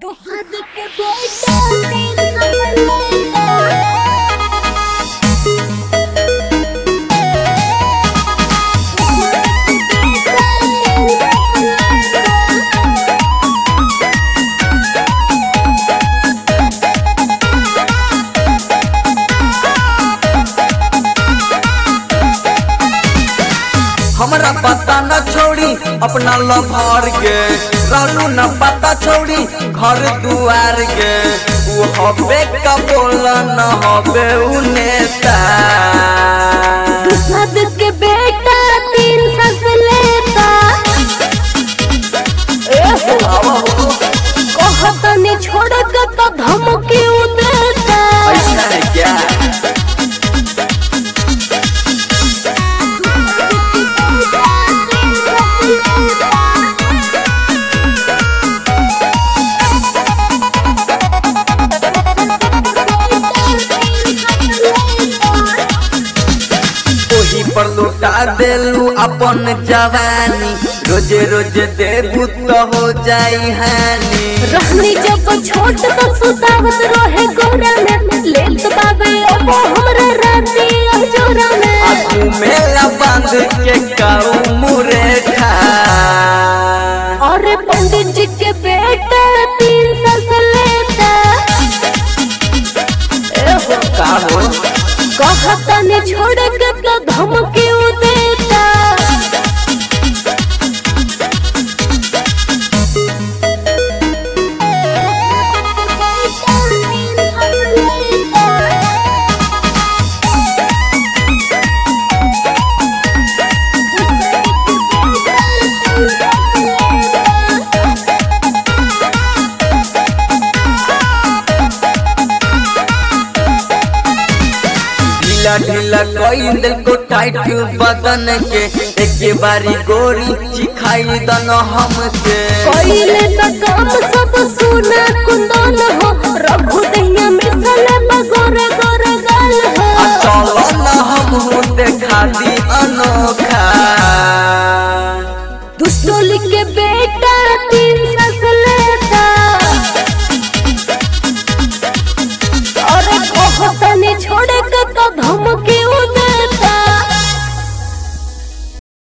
दूसरे के बेटा तेरे हमरा पता न छोड़ी अपना लभर के रहलू न पता छोड़ी घर दुआर के वो हबे का बोल न हबे उ नेता दूसद के बेटा तीन सस लेता आवा हो, कहता ने छोड़ के तो धमकी उ देता ऐसा है क्या ओही पर लौटा देलू अपन जवानी रोजे रोजे देबू तो हो जाई हानि रहनी जब छोट तो सुतावत रहे गोरा में लेत बाबे अब हमरा राती अजोरा में आगू मेला बांध के काऊ मुरेठा और पंडित जी के बेटा तीन सस लेता एहो का हो कहता ने छोड़ के तो धमकी उ देता ढीला ढीला कोई दिल को टाइट बदन के एक बारी गोरी चिखाई दन हमके कोइले तो काम सब सुना कुंदन हो रघु दैया मिसल बगोरे